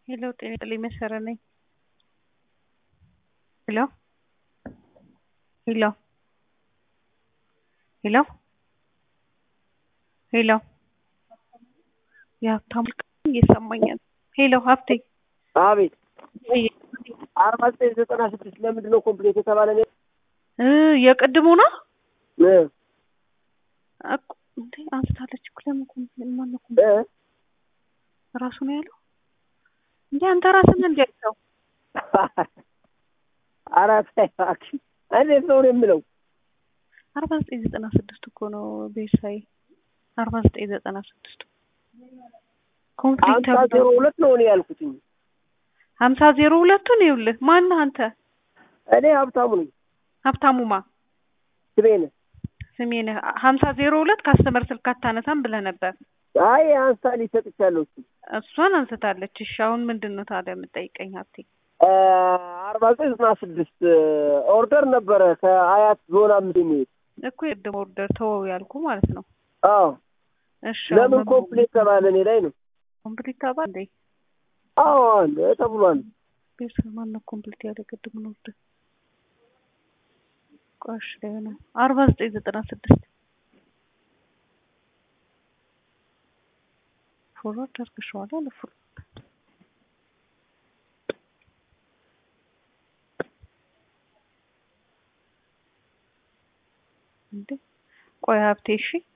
ሄሎ ጤና ይስጥልኝ መሰረት ነኝ። ሄሎ ሄሎ ሄሎ ሄሎ የሀብታሙ እየሰማኝ ነው። ሄሎ ሀብቴ አቤት አርባ ዘጠኝ ዘጠና ስድስት ለምንድን ነው ኮምፕሌት የተባለ ነው? እ የቅድሙ ነው እ እኮ እንዴ አንስታለች እኮ ለምን ኮምፕሌት ማነው እ ኮምፕሌት ራሱ ነው ያለው እንዴ አንተ ራስህ ነህ እንዴ ያልከው አራት እባክሽ እንዴት ነው የምለው? አርባ ዘጠኝ ዘጠና ስድስት እኮ ነው ቤሳይ አርባ ዘጠኝ ዘጠና ስድስት ኮምፕሊት ሀምሳ ዜሮ ሁለት ነው እኔ ያልኩትኝ። ሀምሳ ዜሮ ሁለቱን ይኸውልህ ማነህ አንተ እኔ ሀብታሙ ነኝ። ሀብታሙማ ስሜን ስሜንህ ሀምሳ ዜሮ ሁለት ካስተመር ስልክ አታነሳም ብለህ ነበር አይ አንስታ ሊሰጥቻለሁ እሱ እሷን አንስታለች እሺ አሁን ምንድን ነው ታዲያ የምጠይቀኝ ሀብቴ አርባ ዘጠኝ ዘጠና ስድስት ኦርደር ነበረ ከአያት ዞን አምስት የሚሄድ እኮ የቅድም ኦርደር ተወው ያልኩ ማለት ነው አዎ እሺ ለምን ኮምፕሌት ተባለ እኔ ላይ ነው? ኮምፕሊት ተባለ እንዴ አዎ አለ ተብሏል። ቤርስ ማነው ኮምፕሊት ያለ ቅድም ኦርደር ቆሽ ላይ ነው አርባ ዘጠኝ ዘጠና ስድስት ፎርዋርድ አድርገሽዋል አለ ፎርዋርድ እንዴ ቆይ ሀብቴ እሺ